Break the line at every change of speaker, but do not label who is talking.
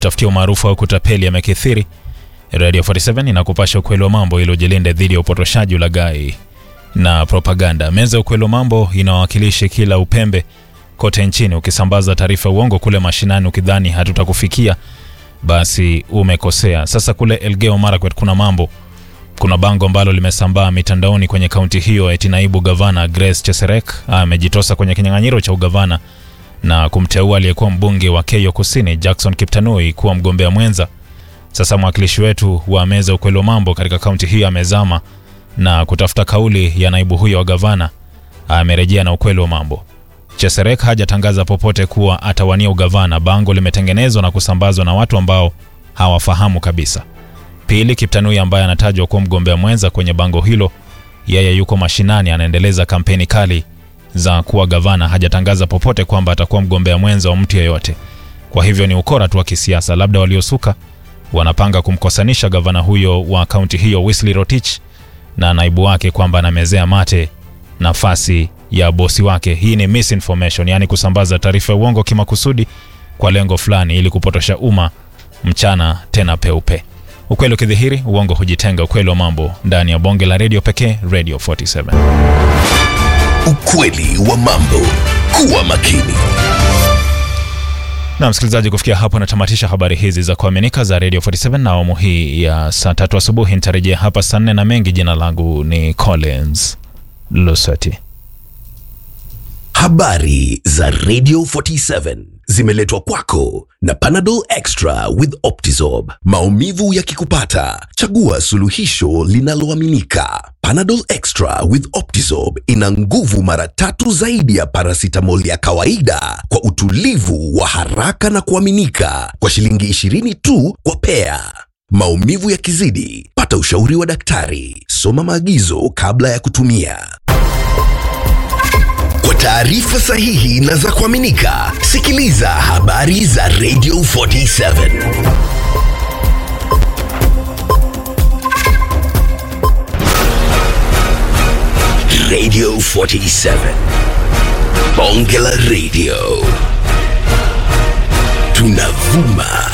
tafutia umaarufu au kutapeli yamekithiri. Radio 47 inakupasha ukweli wa mambo ili ujilinde dhidi ya upotoshaji, ulaghai na propaganda. Meza ya ukweli wa mambo inawakilishi kila upembe kote nchini. Ukisambaza taarifa uongo kule mashinani ukidhani hatutakufikia, basi umekosea. Sasa kule Elgeyo Marakwet kuna mambo kuna bango ambalo limesambaa mitandaoni kwenye kaunti hiyo eti naibu gavana Grace Cheserek amejitosa kwenye kinyang'anyiro cha ugavana na kumteua aliyekuwa mbunge wa Keyo Kusini Jackson Kiptanui kuwa mgombea mwenza. Sasa mwakilishi wetu wa meza ukweli wa mambo katika kaunti hiyo amezama na kutafuta kauli ya naibu huyo wa gavana. Amerejea na ukweli wa mambo. Cheserek hajatangaza popote kuwa atawania ugavana. Bango limetengenezwa na kusambazwa na watu ambao hawafahamu kabisa. Pili, Kiptanui ambaye anatajwa kuwa mgombea mwenza kwenye bango hilo, yeye yuko mashinani, anaendeleza kampeni kali za kuwa gavana. Hajatangaza popote kwamba atakuwa mgombea mwenza wa mtu yeyote. Kwa hivyo ni ukora tu wa kisiasa. Labda waliosuka wanapanga kumkosanisha gavana huyo wa kaunti hiyo Wesley Rotich na naibu wake kwamba anamezea mate nafasi ya bosi wake. Hii ni misinformation, yaani kusambaza taarifa ya uongo kimakusudi kwa lengo fulani ili kupotosha umma mchana tena peupe. Ukweli ukidhihiri, uongo hujitenga. Ukweli wa mambo ndani ya bonge la redio pekee, Radio 47.
Ukweli wa mambo. Kuwa makini.
Na msikilizaji, kufikia hapo natamatisha habari hizi za kuaminika za Radio 47 na awamu hii ya saa tatu asubuhi. Nitarejea hapa saa nne na mengi. Jina langu ni Collins Lusati.
Habari za Radio 47 zimeletwa kwako na Panadol Extra with Optizorb. Maumivu yakikupata, chagua suluhisho linaloaminika. Panadol Extra with Optizorb ina nguvu mara tatu zaidi ya paracetamol ya kawaida kwa utulivu wa haraka na kuaminika kwa shilingi 20 tu kwa pea. Maumivu yakizidi, pata ushauri wa daktari. Soma maagizo kabla ya kutumia. Kwa taarifa sahihi na za kuaminika, sikiliza habari za Radio 47. Radio 47. Bonge la Radio. Tunavuma